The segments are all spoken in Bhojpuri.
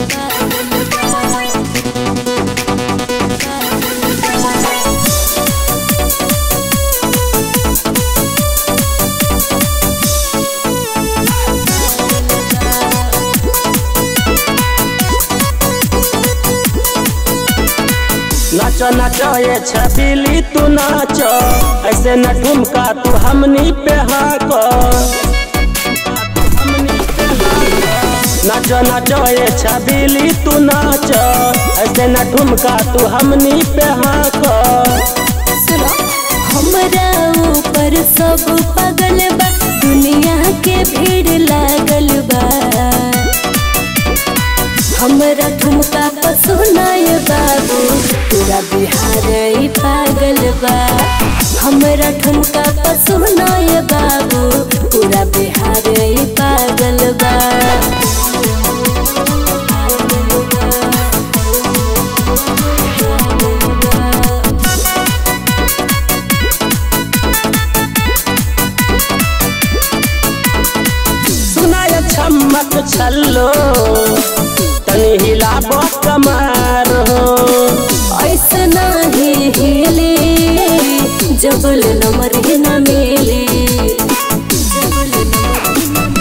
नाचो नाचो ये छबीली तू नाचो ऐसे न ठुमका तू हमनी पे हाको नाचो नाचो ये छबीली तू नाचो ऐसे न ठुमका तू हमनी पे हाको सुनो हमरा ऊपर सब पागल बा दुनिया के भीड़ लागल बा हमरा ठुमका पर सुनाय बाबू पूरा बिहार ही पागल बा हमरा ठुमका पर सुनाय बाबू पूरा बिहार ही पागल बा सुनाय छमक छल्लो तनी हिलाबो कमार हो ऐसना ही हिले जबल नमर ही न मिले जबल नमर ही न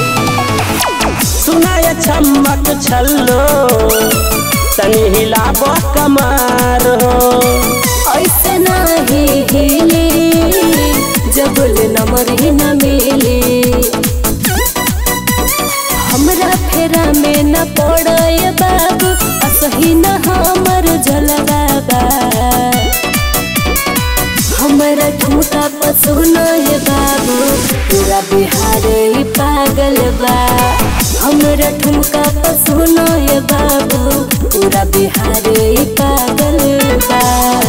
सुनाय छमक छल्लो तनी हिलाबो कमार हो ऐसना ही हिले जबल नमर ही न मिले हमरा फेरा में न पड़े बाबू असही न हमर जलवा बा हमरा ठुमका पर सुनाय बाबू पूरा बिहार ही पागल बा हमरा ठुमका पर सुनाय बाबू पूरा बिहार ही पागल बा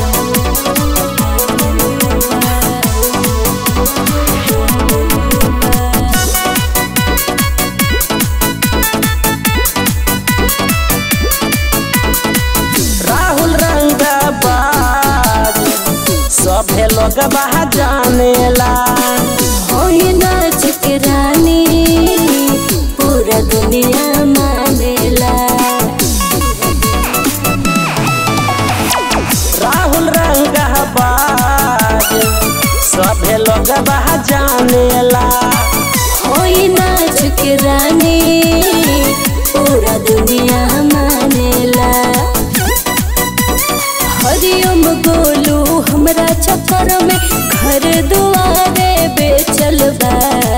राहुल रंगबाज सभे लोग बहा जानेला होई नाच के रानी पूरा दुनिया मानेला राहुल रंगबाज सभे लोग बहा जानेला होई नाच के रानी पूरा दुनिया मानेला हरिओम गोलू हमरा चक्कर में घर दुआरे बेचल बा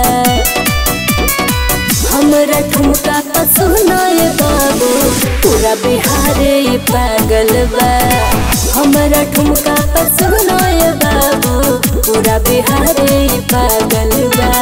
हमरा ठुमका पर सुनाय बाबू पूरा बिहार ही पागल बा हमरा ठुमका पर सुनाय बाबू पूरा बिहार ही पागल बा